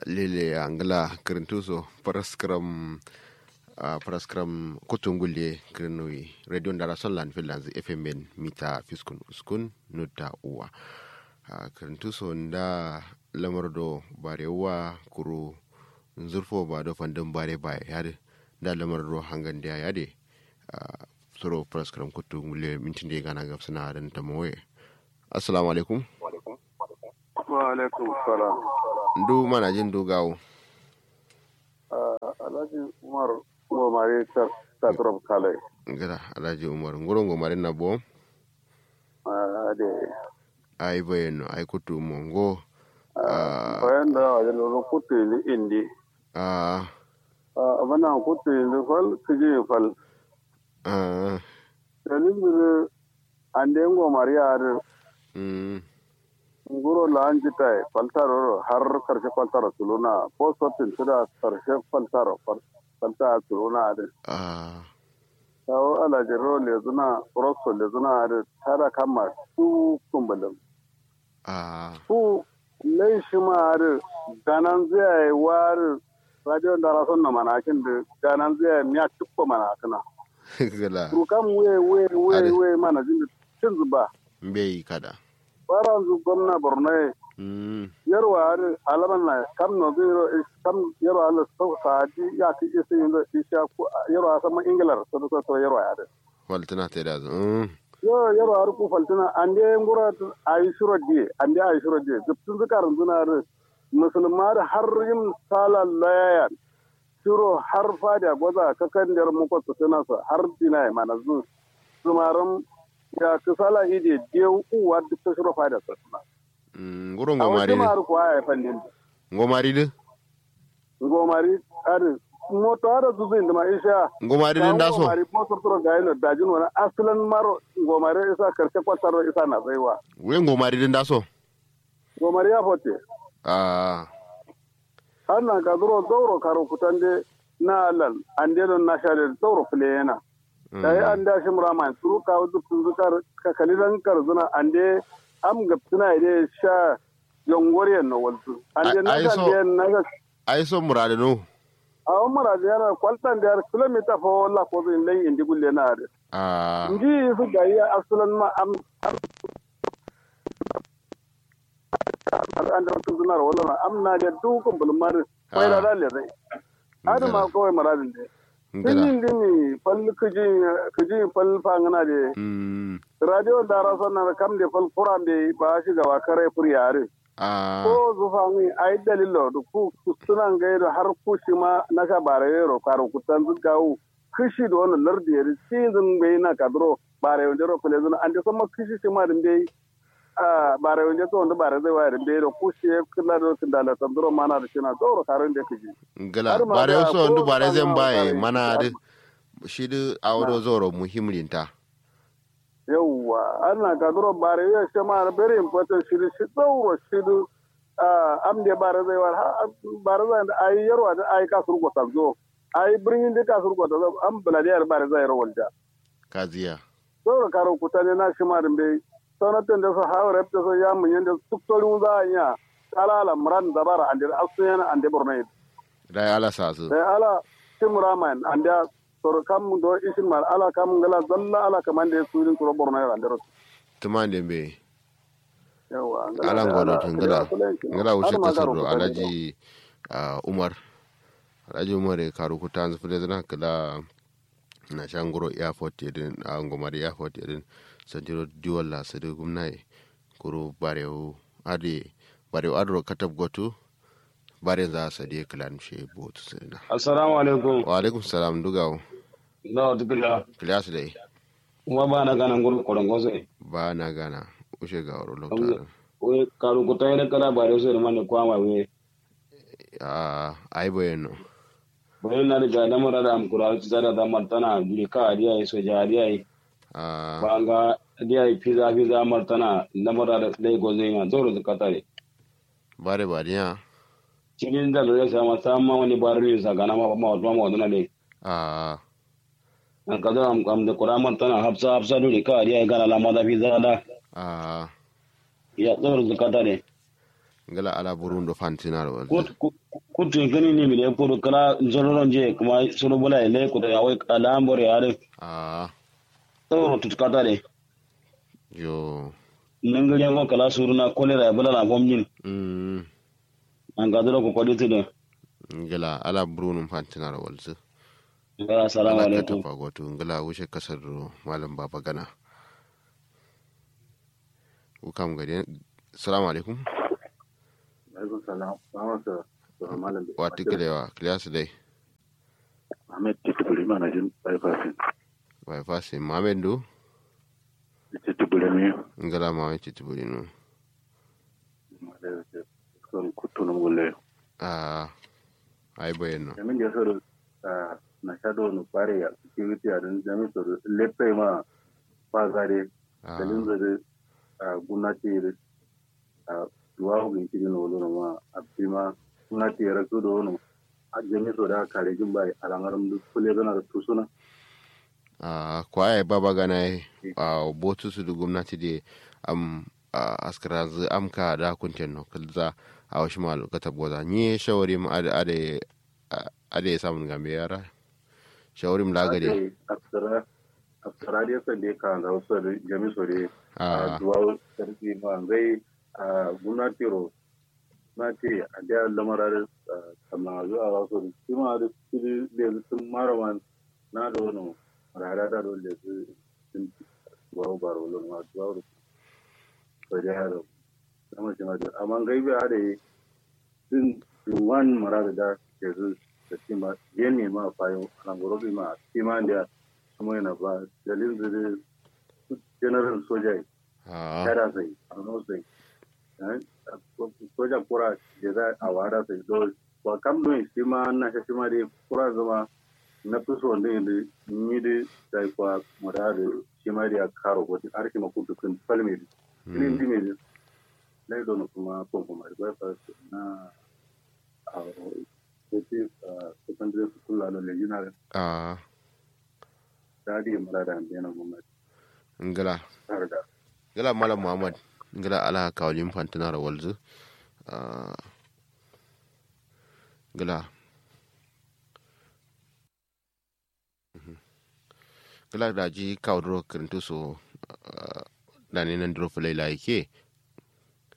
lele angla kirintuso paraskram uh, paraskram kutungulle kirinui radio ndara sonlan finlands fm ben mita fiskun uskun nutta uwa uh, kirintuso nda lamardo barewa kuru zurfo ba do fandin bare ba yade da lamardo hangan da yade uh, soro paraskram kutungulle mintin da gana gafsana dan tamoye assalamu alaikum wa alaikum salam ndu mana jin dugawo alhaji umar gomare tatrop kale gada alhaji umar ngoro ngomare na bo ade ai bayano ai kutu mongo bayan da wajen lolo kutu ni indi a abana kutu ni fal kiji fal a dalil bir ande gomare ar mm nguro lanji tai faltaro har karshe faltaro tuluna ko sotin tuda karshe faltaro falta tuluna ade a tawo alajiro le zuna rosso le zuna ade tara kama su kumbalin a su lai shi ma ade ganan zai war radio da rason na manakin da ganan zai miya tukko manakina gala rukan we we we Ade. we mana jin cin zuba mbei kada baran zu gwamna borno mm yarwa har alaman na kam no zero kam yarwa ala so saadi ya ki isi yin da isha ku yarwa sama ingilar so so so yarwa ya waltana ta da mm yo yarwa har ku faltina ande ngura ayi shuro die ande ayi shuro die guptun zakar zuna har musulmar har yin sala layan shuro har fada goza kakan der mu ko tana sa har dinai mana zu sumaran ya kasala ide deu uwa duk ta shuro fada sa mm ngoro a ngomari wajen de maru kuwa ya fandin ngomari de ngomari ari moto ara zuzin da ma isha ngomari de ndaso ngomari mo sortoro gaino dajin wana aslan maro ngomari isa karshe kwataro isa na zaiwa we ngomari de ndaso ngomari ya fote a har na ka duro doro karo kutande na alal ande don na shade doro plena dai an da shi murama turu ka wudu tun zukar ka kalilan karzuna ande am gaptuna ide sha yongoriyan no waltu ande na Ai- ai kan so- de na ga ai so murade no a umara da yana kwaltan da kilomita fa wala ko zai lai indi gulle na da a nji su ga yi asulan ma am an da tun zunar wala ma am na da dukun bulmar kai da dalle zai hada ma kawai maradin da ngala kin dini fal kuji kuji fal fangana de mm radio da rasan na kam de fal kuran de ba shi ga wakare furiyare a ko zufa mi ai dalilo da ku sunan gaido har ku shi ma na ka bare yero karo kutan zugawu kishi da wannan lardi yari season bai na kadro bare wanda ro kule zuna an da sama kishi shi ma din bai a bare wanda to wanda bare zai wayar bai da ku shi kula da kin da la tandro mana da kina doro karin da kiji ngala Har ma bare da so ndu ko bare zan bana baye bare mana shi de shi de awdo zoro muhimlinta yawwa ana kadro bare ya shi ma very important shi shi doro shi du am de bare zai war bare zai da ai yarwa da ai kasur go tanzo ai birnin da kasur go tanzo am baladiyar bare zai rawalda kaziya doro karo kutane na shi ma bai sanatan da su hawa da su ya mun yanda tuktorin za a iya kalala muran da bara ande asuyan ande bornai dai ala sasu sai ala timraman ande sor kam do isin mal ala kam ngala zalla ala kam ande surin kuro bornai ande ro tumande be yawa ala ngodo tun ngala ngala wuce kasar do alaji ah, umar alaji umar e karu kutan zufule zana kala na shangoro airport yedin a ngomari airport yedin sandiro diwalla sadu gumnai kuru barewu ade barewu adro katab gotu bare za sadi kalan she botu sirna assalamu alaikum wa alaikum salam dugawo no dukila kilas dai kuma ba na gana ngol korongo se ba na gana ushe ga waro lokta we karu ko tayre kala ba re se man ko ma we a ai bayano bayan na da na mara da am kura ci da da martana duri ka ariya so ja ariya a ba ga ariya pizza pizza martana na mara da dai go zai ma zoro da katare bare bariya cikin da da sa ma sama wani barri sa gana ma ma ma ma dona le a an ka da am am da kura martana hafsa hafsa duri ka ariya gana la ma da pizza da a ya zoro da katare ngala ala burundo fantina ro kutu gani ne mi le ko kala zororon je kuma solo bola le ko ya wai ala ambore ale ah to tut kata de yo nangare ko kala suruna kolera bala na gomnin mm an ga dole ko kwadi tudu ngala ala burundo fantina ro walzu ga assalamu ala ka alaikum tafa goto ngala wuce kasar ro malam baba gana ukam gade assalamu alaikum alaikum salam ba sa to malam wa tikilewa kilasu dai Ahmed Titubuli manajin bypassing wa fasi mamendu Titubuli mi ngala ma ci tiburi no son kutuna ngule ah ai bayano jamin da soro na shado no pare ya security a dan jamin soro lepe ma pa gare ah dalin zare gunati a duwa hugin kiri no lo ma abima gunati ya rasu do no a jamin soro da kare jin bai alangaram duk kule gana da tusuna a kwaye baba gana a botu su da gwamnati da am a askara zu amka da kunten no kalza a wasu malu kata boza ni shawari mu ada ada ada ya samun gambe yara shawari mu lagade aftara aftara da yasa da ka da wasu da jamin soro a duwa sarki ma zai gunati ro na ce a da lamarar kamar zuwa wasu da shi ma da su da sun marawan na da wani rara da dole su sun bawo baro lo ma duwa ro ko da yaro sama shi ma da amma gai ba da sun wan mara da ke su da shi ma yen ne ma fayo an goro bi ma shi ma da kuma yana ba dalilin da general soja a kada sai a no sai soja kura da za a wada sai do wa kam do shi ma na shi ma dai kura zama na fi so ne da ni da sai kwa mura da shi ma da karo ko har shi ma ku dukkan falme ni ndi me da dai don kuma ko kuma ba fa na a sai secondary school la le yana a da di mura da yana gwamnati ngala har da ngala malam muhammad ngala ala kawlim fantina ro walzu a ngala ngala da ji kawdro kirintu so da ne nan dro fulai la yake